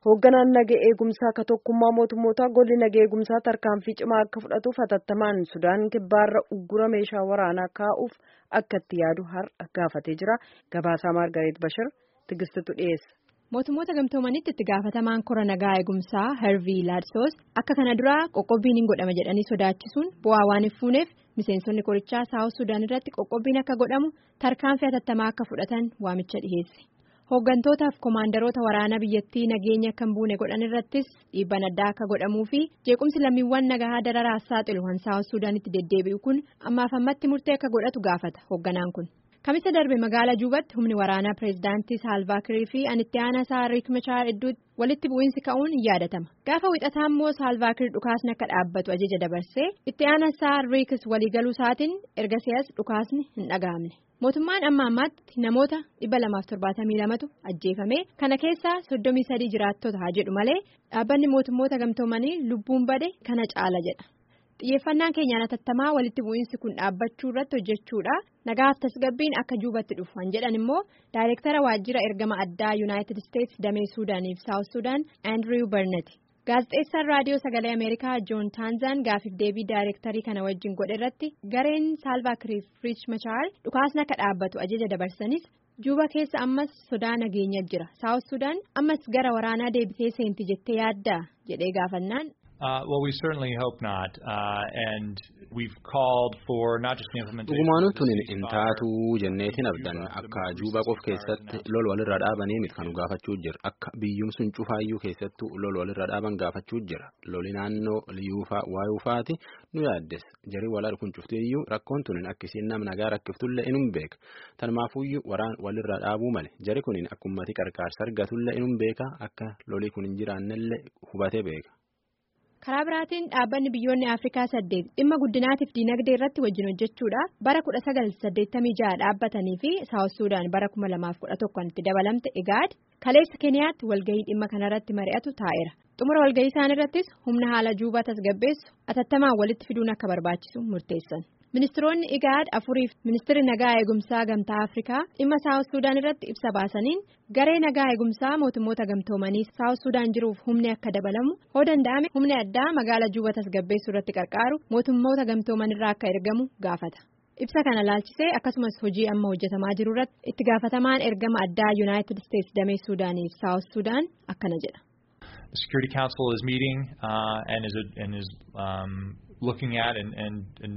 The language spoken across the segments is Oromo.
Hoogganaan naga eegumsaa akka tokkummaa mootummoota golli naga eegumsaa tarkaanfii cimaa akka fudhatuuf hatattamaan Sudaan kibbaarra uggura meeshaa waraanaa kaa'uuf akka itti yaadu har'a gaafatee jira. Gabaasaa Maargareet Bashir tigistitu dhiyeessa. Mootummoota gamtoomanitti itti gaafatamaan kora nagaa eegumsaa Harvii Laadsoos akka kana duraa qoqqobbiin hin godhama jedhanii sodaachisuun bu'aa waan hin fuuneef miseensonni korichaa saawus Sudaan irratti qoqqobbiin akka godhamu tarkaanfii hatattamaa akka fudhatan waamicha dhiheesse. Hooggantootaaf koomaandaroota waraanaa biyyattii nageenya akka hin buune godhan irrattis dhiibbaan addaa akka godhamuu fi jeequmsi lammiiwwan nagaa dararaa saaxilu kan saawus Sudaanitti deddeebi'u kun ammaaf ammatti murtee akka godhatu gaafata hoogganaan kun. Kamisa darbe magaalaa Juubatti humni waraanaa pireezidaantii Saalvaakirii fi anitti aanaa isaa Riik Machaar iddooti walitti bu'iinsi ka'uun hin yaadatama. Gaafa wixataa immoo Saalvaakir dhukaasni akka dhaabbatu ajaja dabarsee itti aanaa isaa Riikis waliigaluu isaatiin erga si'as dhukaasni hin dhaga'amne. Mootummaan amma ammaatti namoota dhibba lamaaf torbaatamii lamatu ajjeefame kana keessaa soddomii sadii jiraattota haa jedhu malee dhaabbanni mootummoota gamtoomanii lubbuun bade kana caala jedha. xiyyeeffannaan keenyaan hatattamaa walitti bu'iinsi kun dhaabbachuu irratti hojjechuudha nagaaf tasgabbiin akka juubatti dhufu kan jedhan immoo daayireektara waajjira ergama addaa yuunaayitid isteetsi damee suudaaniif saawus suudaan aandiriw barnati gaazexeessaan raadiyoo sagalee ameerikaa joon taanzaan gaafiif deebii daayireektarii kana wajjin godhe irratti gareen saalvaakiriif riich machaar dhukaasni akka dhaabbatu ajaja dabarsanis juba keessa ammas sodaa nageenya jira saawus suudaan ammas gara waraanaa deebitee seenti jettee yaaddaa jedhee gaafannaan. Uh, well, we certainly hope not, uh, and we've called for not just the implementation. Dhugumaanuu tun hin taatu jenneetiin abdan akka Juubaa qof keessatti lol walirra dhaabanii miti kan gaafachuu jira akka biyyumsuun cufaayyuu keessattuu lol walirra dhaaban gaafachuu jira loli naannoo liyuufaa waayuufaati nu yaaddes jarii walaa kun cuftiyyuu rakkoon tun akkisiin nama nagaa rakkiftullee inum beeka tanumaafuyyuu waraan walirra dhaabuu male jari kunin akkummati qarqaarsa argatullee inum beeka akka lolii kun hin jiraannellee hubatee beeka. karaa biraatiin dhaabbanni biyyoonni afrikaa saddeet dhimma guddinaatiif diinagdee irratti wajjin hojjechuudha bara kudha sagal saddeettamii jaha dhaabbatanii fi saawus suudaan bara kuma lamaaf kudha tokkoon itti dabalamte egaad kaleessa keeniyaatti walgahii dhimma kanarratti mari'atu taa'eera xumura walgahii isaan irrattis humna haala juubaa tasgabbeessu atattamaan walitti fiduun akka barbaachisu murteessan. ministiroonni igaad afuriif ministirri nagaa eegumsaa gamtaa afrikaa dhimma saawus suudaan irratti ibsa baasaniin garee nagaa eegumsaa mootummoota gamtoomanii saawus suudaan jiruuf humni akka dabalamu hoo danda'ame humni addaa magaala juuba tasgabbeessuu irratti qarqaaru mootummoota gamtooman irraa akka ergamu gaafata ibsa kana laalchisee akkasumas hojii amma hojjetamaa jiru irratti itti gaafatamaan ergama addaa yuunaayitid isteetsi damee suudaaniif saawus suudaan akkana jedha. The Security Council is meeting uh, and is and is um, looking at and and and.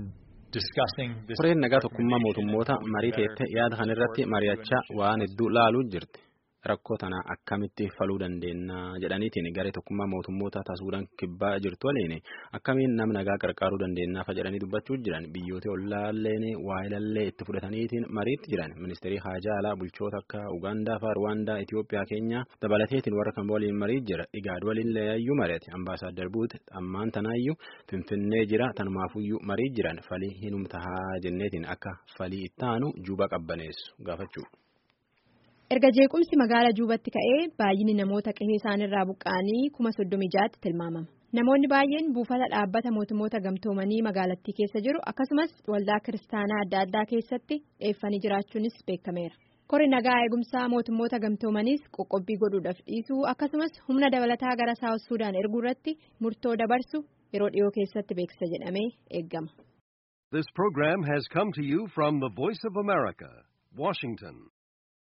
Koreen nagaa tokkummaa mootummoota marii teettee yaada kan irratti mari'achaa waan hedduu laaluu jirti. Rakkoo tana akkamitti faluu dandeenya jedhaniitiin garee tokkummaa mootummoota taasuudhaan kibbaa jirtu waliin akkamiin nama nagaa qarqaaruu dandeenyaaf jedhanii dubbachuu jiran biyyoota ollaalleen waayilallee itti fudhataniitiin mariitti jiran ministeerii haajaa alaa bulchoota akka Ugaandaa fa'aa Ruwaandaa Itoophiyaa keenya dabalateetiin warra kan waliin marii jira igaad waliin leeyayyuu mari'ate ambaasaadar buute ammaan tanaayyuu finfinnee jira tanumaafuyyuu marii jiran falii hinumtahaa jenneetiin akka falii ittaanu juba qabbaneessu gaafachuu. erga jeequmsi magaala juubatti ka'ee baay'inni namoota qe'ee isaanirraa buqqa'anii kuma soddomii jaatti tilmaamama namoonni baay'een buufata dhaabbata mootummoota gamtoomanii magaalattii keessa jiru akkasumas waldaa kiristaanaa adda addaa keessatti dheeffanii jiraachuunis beekameera kori nagaa eegumsaa mootummoota gamtoomaniis qoqqobbii godhuudhaaf dhiisuu akkasumas humna dabalataa gara saawus suudaan erguu irratti murtoo dabarsu yeroo dhiyoo keessatti beeksisa jedhamee eeggama. This program has come to you from the Voice of America, Washington.